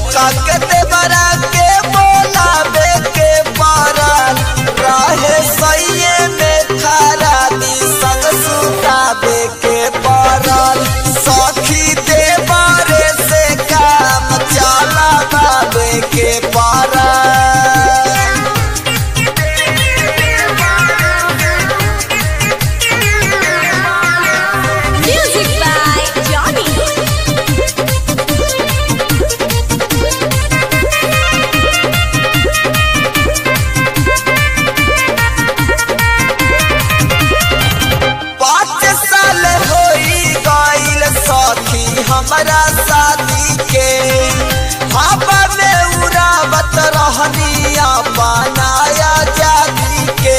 काके देवरा के बोलावे के पारल रहे सैये में खरा दी संग सुतावे के पारल सखी देवरे से काम चला बाबे के पारल Music by Johnny. पाँच साल होई गईल सखी हमारा शादी के हवा में उड़ावत रहनिया बनाया जादी के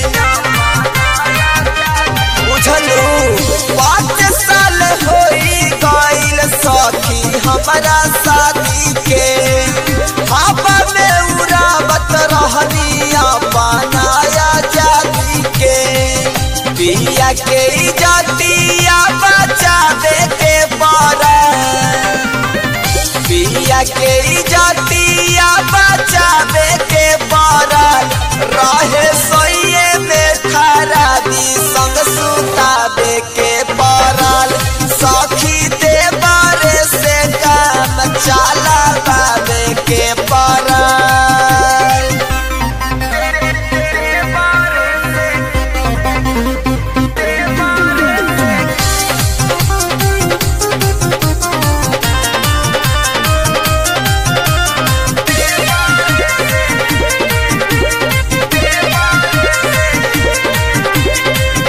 बुझलू पाँच साल होई गईल सखी हमारा शादी के हवा में उड़ावत रहनिया बनाया जादी के पिया के इजतिया बचावे के पारा पिया के इजतिया बचावे के पारा रहे सोइए में खराबी संग सुतावे के पारल सखी देवरे से काम चला बाबे के पारल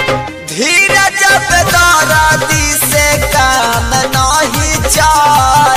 धीरज दारादी से काम नहीं चल